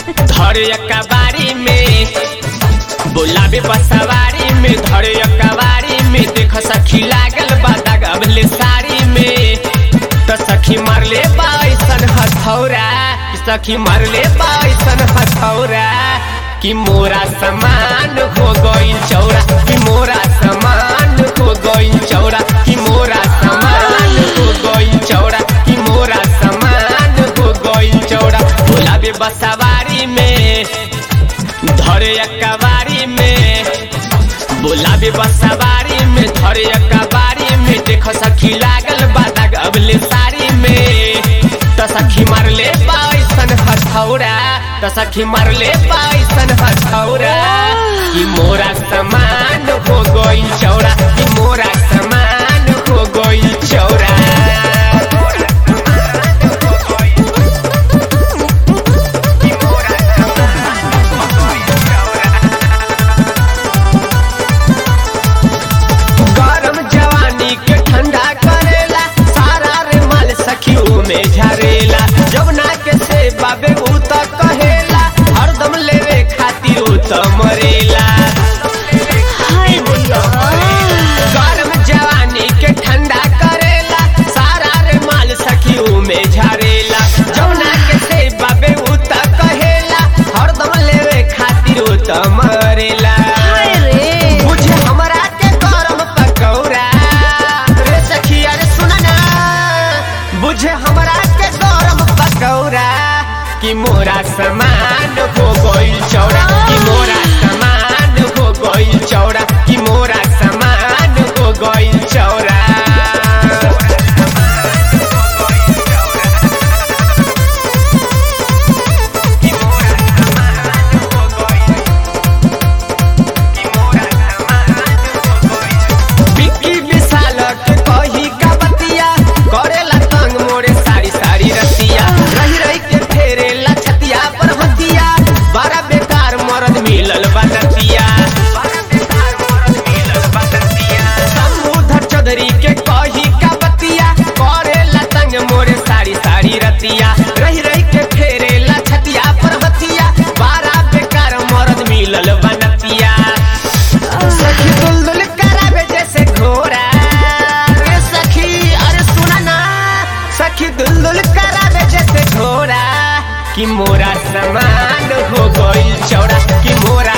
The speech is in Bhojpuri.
धरे कबारी में बोलाबे बसवारी में धरे कबारी में देख सखी लागल बा दगबले साड़ी में त सखी मारले बाइसन हथौरा सखी मारले बाइसन हथौरा कि मोरा समान हो गइल चौरा कि मोरा समान हो गइल चौरा कि मोरा समान हो गइल चौरा कि मोरा समान हो गइल चौरा बोलाबे बसवारी में धरे कबारी में बोलाबे बसवारी में धरे कबारी में देख सखी लागल बादक अबले साड़ी में त सखी मारले बाइसन हथौरा त सखी मारले बाइसन हथौरा कि मोरा समान हो गइल चौरा कि मोरा समान हो गइल चौरा गरम जवानी के ठंडा करेला सारा रे माल सखियों में झरेला जवना के से बाबे ऊ त कहेला हरदम लेवे खातिर ऊ त मरेला हाय भैया गरम जवानी के ठंडा करेला सारा रे माल सखियों में झरेला जवना के से बाबे ऊ त कहेला हरदम लेवे खातिर ऊ त मरेला हाय रे बुझे हमरा के गरम पकौड़ा रे सखी अरे सुन ना बुझे हमरा के गरम पकौड़ा कि मोरा समान हो गइल चौड़ा कि मोरा समान हो गइल चौड़ा कि मोरा समान हो गइल चौड़ा बिक्की विशाल के कही का बतिया करेला तंग मोरे सारी सारी रतिया रही रही के फेरेला छतिया पर हतिया बड़ा बेकार मरद मिलल बनतिया समुधर चौधरी के कही का बतिया करेला तंग मोरे सारी सारी रतिया रही रही के फेरेला छतिया पर हतिया बड़ा बेकार मरद मिलल बनतिया सखी दुलदुल करावे जैसे घोड़ा रे सखी अरे सुना ना सखी दुलदुल करावे जैसे घोड़ा कि मोरा समान हो गइल चौड़ा कि मोरा